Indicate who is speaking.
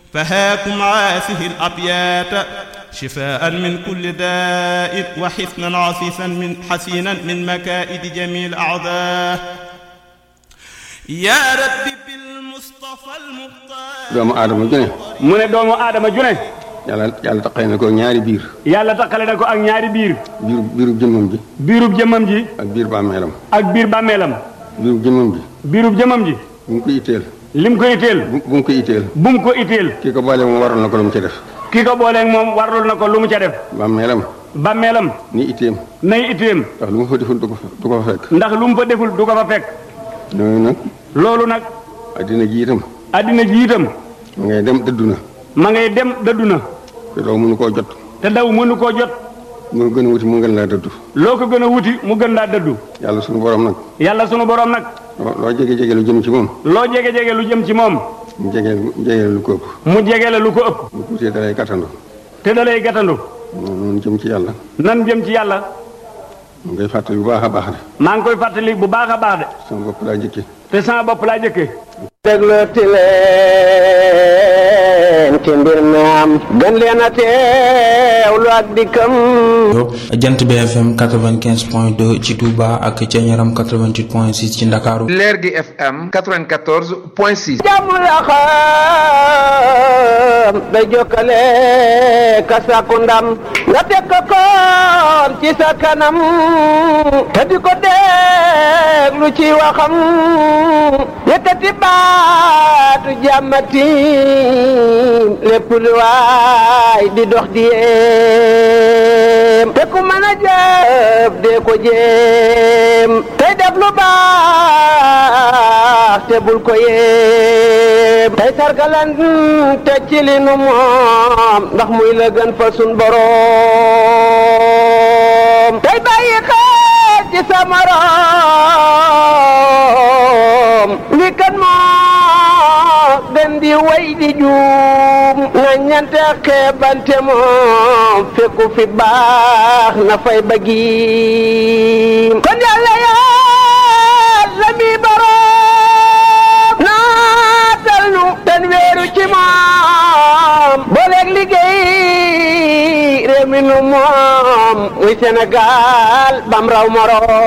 Speaker 1: فهاكم هذه الأبيات شفاء من كل داء وحسنا عفيفا من حسينا من مكائد جميع الأعداء يا رب بالمصطفى المختار
Speaker 2: doomu aadama ju ne
Speaker 3: mu ne doomu aadama ju ne
Speaker 2: yàlla yàlla taqale na ko ñaari biir
Speaker 3: yàlla takkale na ko ak ñaari biir
Speaker 2: biir biiru jëmmam ji
Speaker 3: biirub jëmmam ji
Speaker 2: ak biir bàmmeelam
Speaker 3: ak biir bàmmeelam
Speaker 2: biiru jëmmam ji
Speaker 3: biirub jëmmam ji
Speaker 2: bu mu ko itteel
Speaker 3: lim ko itteel
Speaker 2: bu bu mu ko itteel
Speaker 3: bu mu ko itteel
Speaker 2: kii ko boole moom waral na ko lu mu ci def
Speaker 3: ki ko booleeg moom warlul na ko lu mu ca def
Speaker 2: bàmmeelam
Speaker 3: bàmmeelam
Speaker 2: ni itteem
Speaker 3: nay itteem
Speaker 2: ndax lu mu fa deful du ko fa du ko fa fekk
Speaker 3: ndax lu mu fa deful du ko fa fekk
Speaker 2: noonu nag
Speaker 3: loolu nag
Speaker 2: addina ji itam
Speaker 3: addina ji itam
Speaker 2: ma ngay dem dëddu na
Speaker 3: ma ngay dem dëddu na
Speaker 2: te doo mënu koo jot
Speaker 3: te daw mënu koo jot
Speaker 2: mu gën a wuti mu gën laa dëddu
Speaker 3: loo ko gën a wuti mu gën laa dëddu
Speaker 2: yàlla sunu borom nag
Speaker 3: yàlla sunu borom nag
Speaker 2: loo loo jege jege lu jëm ci moom
Speaker 3: loo jege jege lu jëm ci moom
Speaker 2: mu jege jege lu ko ëpp
Speaker 3: mu jege la lu ko ëpp
Speaker 2: bu tuutee dalay gàttandu
Speaker 3: te da lay gàttandu
Speaker 2: noonu jëm ci yàlla
Speaker 3: nan jëm ci yàlla
Speaker 2: mu ngay fàttali bu baax a baax de
Speaker 3: maa ngi koy fàttali bu baax a baax de
Speaker 2: sama bopp laa njëkke
Speaker 3: te sama bopp laa jëkkee
Speaker 4: déglooti leen ci mbir mi am gën leen a teewlu ak dikkam
Speaker 5: jant BFM 95.2 ci Touba ak ca Ñaram 88.6 ci Ndakaaru
Speaker 6: leer gi FM 94 point 6.
Speaker 4: jàmm la xam day jokkale ka sàkku ndam nga teg ko koon ci sa kanam te di ko déglu ci waxam yëkkati baatu jàmmati lépp lu waay di dox di yéem te ku mën a jëf dee ko jéem tey def lu baax te bul ko yéem tey sargalan te ci li nu moom ndax muy la gën fa sun boroom tey bàyyi xel ci sa morom li kan moo gën di way di juum nga ñante xeebante moom fekku fi baax na fay bëggi kon yàlla yàlla mi boroom naatal nu ten weeru ci moom booleeg liggéey réew mi nu moom muy Sénégal bam raw moroom